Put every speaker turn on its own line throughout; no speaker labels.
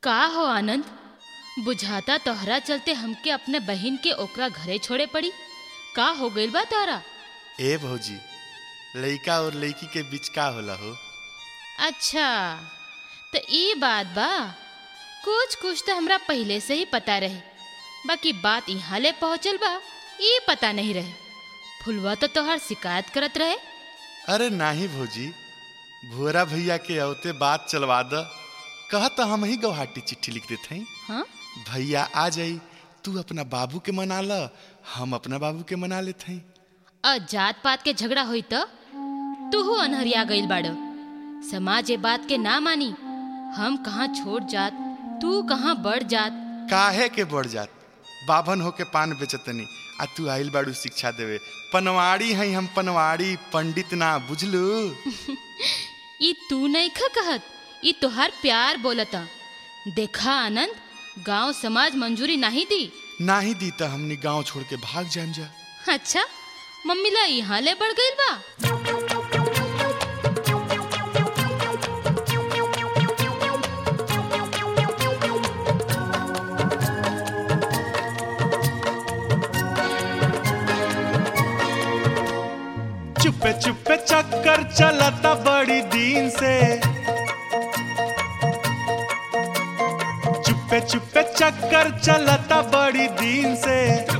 का हो आनंद बुझाता तोहरा चलते हमके अपने बहिन के ओकरा घरे छोड़े पड़ी का हो गइल बा तारा
ए भौजी लइका और लइकी के बीच का होला हो
अच्छा तो ई बात बा कुछ कुछ तो हमरा पहले से ही पता रहे बाकी बात यहाँ ले पहुँचल बा ई पता नहीं रहे फुलवा तो तोहर शिकायत करत रहे
अरे नाही भौजी भुअरा भैया के औते बात चलवा द कह तो हम ही गौहाटी चिट्ठी लिख देते हैं
हाँ
भैया आ जाई तू अपना बाबू के मना ल हम अपना बाबू के मना लेते हैं
अ जात पात के झगड़ा होई तो तू अनहरिया गइल बाड़ समाज ये बात के ना मानी हम कहाँ छोड़ जात तू कहाँ बढ़ जात
काहे के बढ़ जात बाभन होके पान बेचतनी आ तू आइल बाड़ू शिक्षा देवे पनवाड़ी हैं हम पनवाड़ी पंडित ना बुझलू
ई तू नहीं खा कहत ई तोहार प्यार बोलता देखा आनंद गांव समाज मंजूरी नहीं दी
नाही दी तो हमनी गांव छोड़ के भाग जाम जा
अच्छा मम्मी ला यहाँ ले बढ़ गइल बा
चुपे चुपे चक्कर चलता बड़ी दिन से चुपे चुपे चक्कर चलता बड़ी दिन से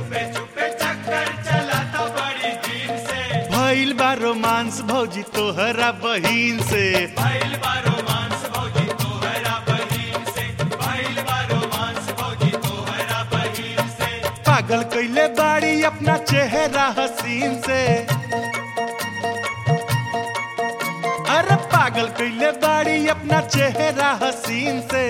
भइल बा रोमांस भौजी तोहरा बहिन से पागल कैले बाड़ी अपना चेहरा हसीन से अरे पागल कैले बाड़ी अपना चेहरा हसीन से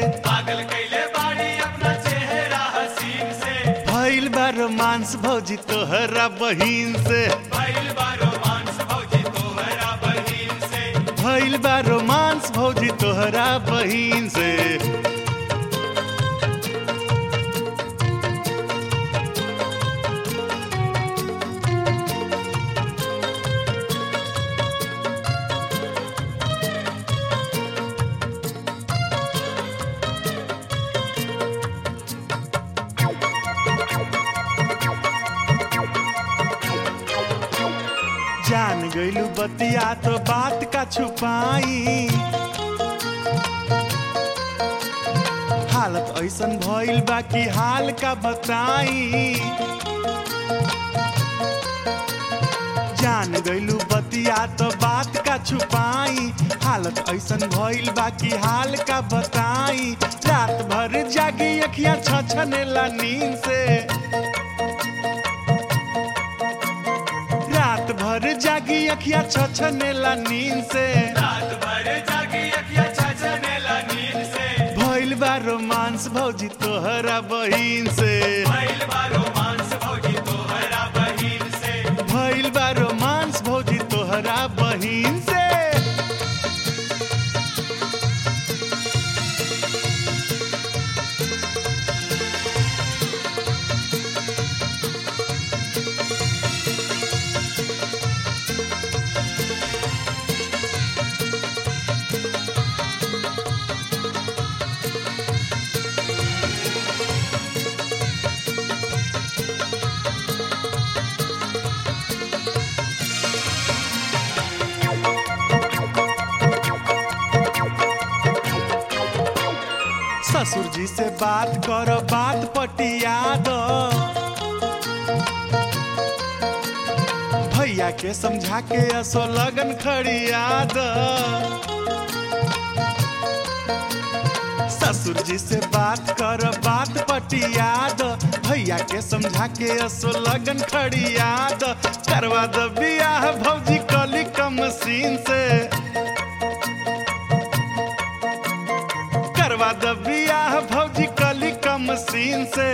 भइल बा रोमांस भौजी तोहरा बहिन से भइल बा रोमांस भौजी तोहरा बहिन से जान गइलू बतिया तो बात का छुपाई हालत ऐसन भइल बा कि हाल का बताई जान गइलू बतिया तो बात का छुपाई हालत ऐसन भइल बा कि हाल का बताई रात भर जागी अखियां छछनेला नींद से रात भर जागी अखिया छछनेला नींद से भइल बा रोमांस भौजी तोहरा बहिन से भइल बा रोमांस भौजी तोहरा बहिन से ससुर जी से बात करो बात पटिया दो भैया के समझा के असो लगन खड़िया दो ससुर जी से बात करो बात पटिया दो भैया के समझा के असो लगन खड़िया दो करवा दो बियाह भौजी कली कम सीन से करवा द बियाह भौजी कली कम सीन से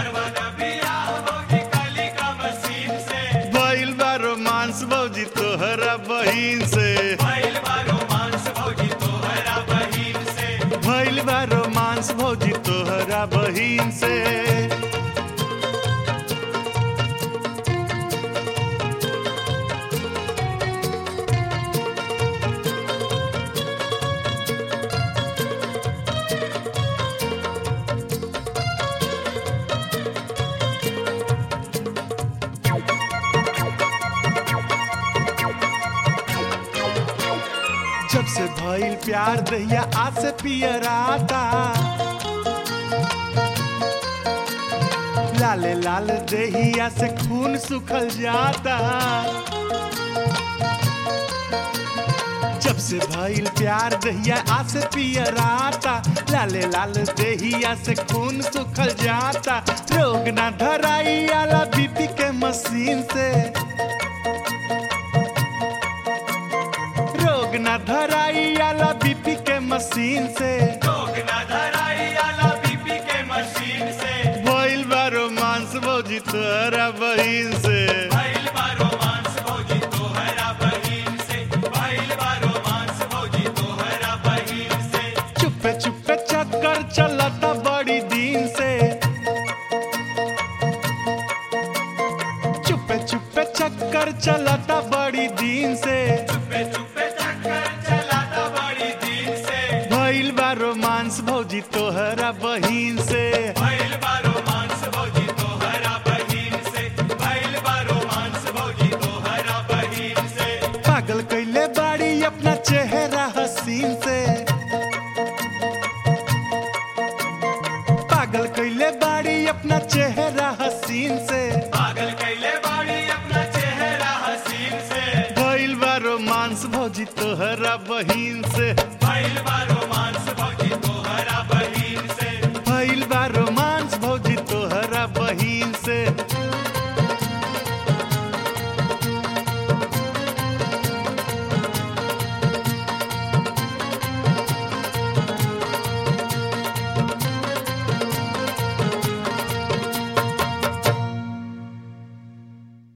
भइल बा रोमांस भौजी तोहरा बहिन से भइल बा रोमांस भौजी तोहरा बहिन से प्यार दहिया आज से पियराता लाले लाल दहिया से खून सुखल जाता जब से भइल प्यार दहिया आज से पियराता लाले लाल दहिया से खून सुखल जाता रोग ना धराई आला बीपी के मशीन से रोग ना धराई आला बीपी के मशीन से
रोग न धराई आला बीपी के मशीन से
भइल बा रोमांस भौजी तोहरा बहिन से
भइल बा रोमांस भौजी तोहरा बहिन से भइल बा रोमांस भौजी तोहरा बहिन से
चुपे चुपे चक्कर चलता बड़ी दिन से चुपे चुपे चक्कर चलता बड़ी दिन से
चुपे चुपे चक्कर चलाता बड़ी दिन से
भइल बा रोमांस भौजी तोहरा बहिन से
भइल बा रोमांस भौजी तोहरा बहिन से भइल बा रोमांस भौजी तोहरा बहिन से
पागल कैले बाड़ी अपना चेहरा हसीन से पागल कैले बाड़ी अपना चेहरा हसीन से
पागल कैले बाड़ी अपना चेहरा हसीन से
भइल बा रोमांस भौजी तोहरा बहिन से
भइल बा रोमांस भौजी